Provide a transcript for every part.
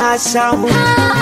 samu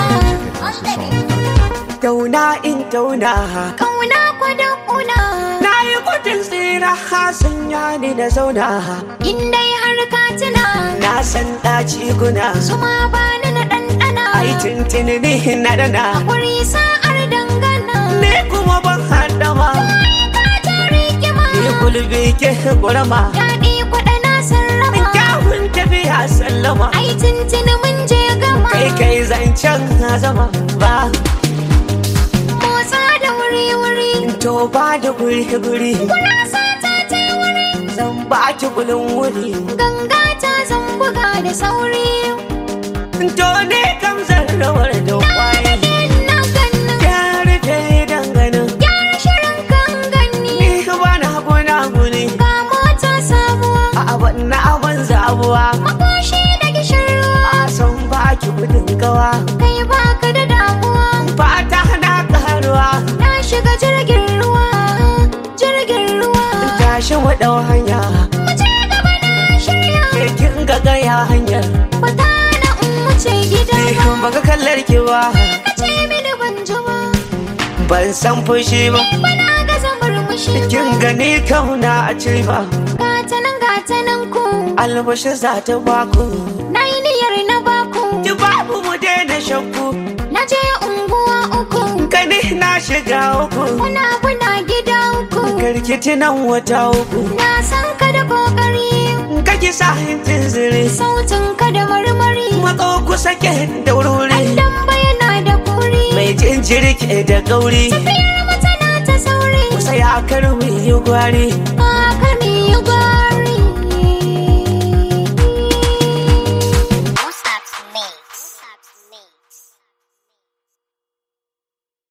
tauna in tauna Kauna kwadon una na yi gudun tsira sanya ni na zauna in dai har ka tuna na san ɗaci guna zuma ba ni na ɗanɗana ai tuntuni ni na dana Hakuri sa'ar dangana ne kuma ban haɗama ka ta rigima ni gulbi ke gurama Yaɗi kwaɗa na sarrafa kyawun tafiya sallama Ai tuntuni mun je gama kai kai zancen zama ba Motsa da wuri-wuri to ba da guri guri Kurasa ta ta wuri zan ba ki gulun wuri Ganga ta zan buga da sauri to ne kam zan rawar da kwaye Na ganna ya rufe danganin Gyara shirin kan ganni ni ba na guna guni Ga mota sabuwa a abin na abin zabuwa Makoshi da gishirwa a san ba ki gudun gawa Kai baka da damuwa fata na karuwa Na shiga jirgin ruwa Jirgin ruwa tashi mu dau hanya Mu je gaba na shirya ke kin ga gaya hanyar Fata na in wuce gida ni ba kan baka kallar ki ba Ka ce mini ban ji ba ban san fushi ba Bana ga zamar mushi kin gani kauna a ce ba Gata nan gata nan ku albashi za ta baku Na yi niyyar na baku ki babu mu daina shakku Na je unguwa uku gani na shiga uku Kuna kuna gida uku karkiti nan wata uku Na san ka da kokari kaki sa hintin zire Sautin ka da marmari matso kusa ke da wuri Dan bayana da kuri mai jinjiri ke da gauri Tafiyar mata na ta sauri kusa ya karwi yi gwari A kan yi gwari